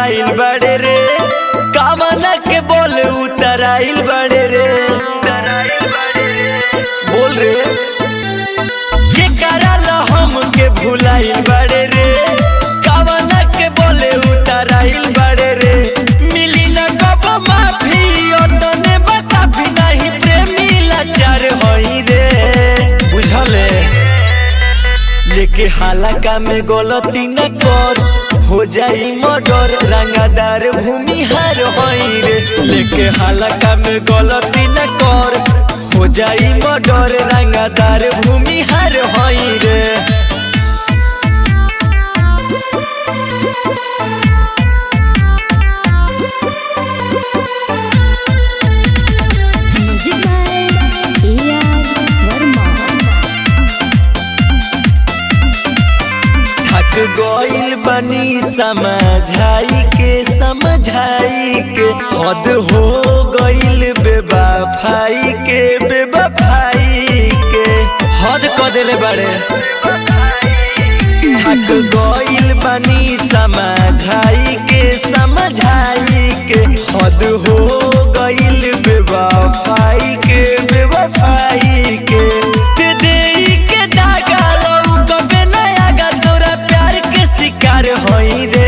भुलाइल बड़े रे कामना के बोल उतराइल बड़े रे बोल रे के करल हम के भुलाइल बड़े रे कामना के बोले उतराइल बड़े रे मिली न कब माफी तने बता भी नहीं प्रेमी लाचार होई रे बुझले लेके हालाका में गलती न कर हो जाई मर्डर रंगादार भूमिहार होई रे लेके हालाका में गलती न कर हो जाई मर्डर रंगादार भूमिहार होई रे music by A R Verma थक गइल बनी समझाई के समझाई के हद हो गइल बेवफाई के बेवफाई के हद क देले बड़े थक गइल बनी समझाई के समझाई के हद हो गइल बेवफाई के बेवफाई के ते देई के दागा लऊ कबे नया गा तोरा प्यार के शिकार होई रे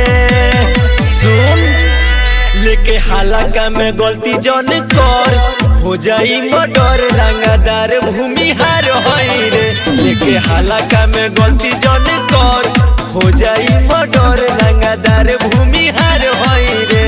सुन लेके हालाका में गलती जन कर हो जाई मर्डर रंगादार भूमिहार होई रे लेके हालाका में गलती जन कर हो जाई मर्डर रंगादार भूमिहार होई रे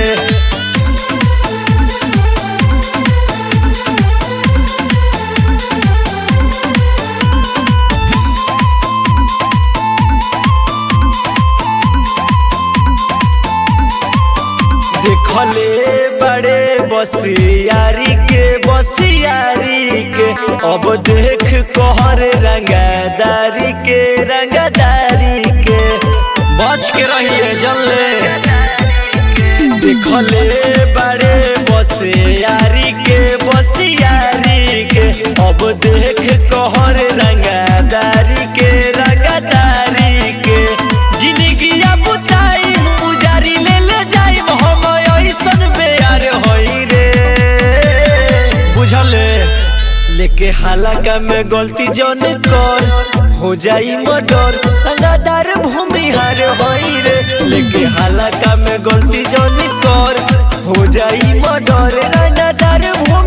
देखले बड़े बसियारी के बसियारी के अब देख कहर रंगादारी के रंगादारी के बच के रहिए जल्ले देखले बड़े बसियारी के बसियारी के अब देख कहर रंगादारी के रंगादारी के जिंदगी बुताई उजारी ले ले जाई हम ऐसन बेयार होई रे बुझले लेके हालाका में गलती जन कर हो जाई मर्डर रंगादार भूमिहार होई रे लेके हालाका में गलती जन कर हो जाई मर्डर रंगादार भूमि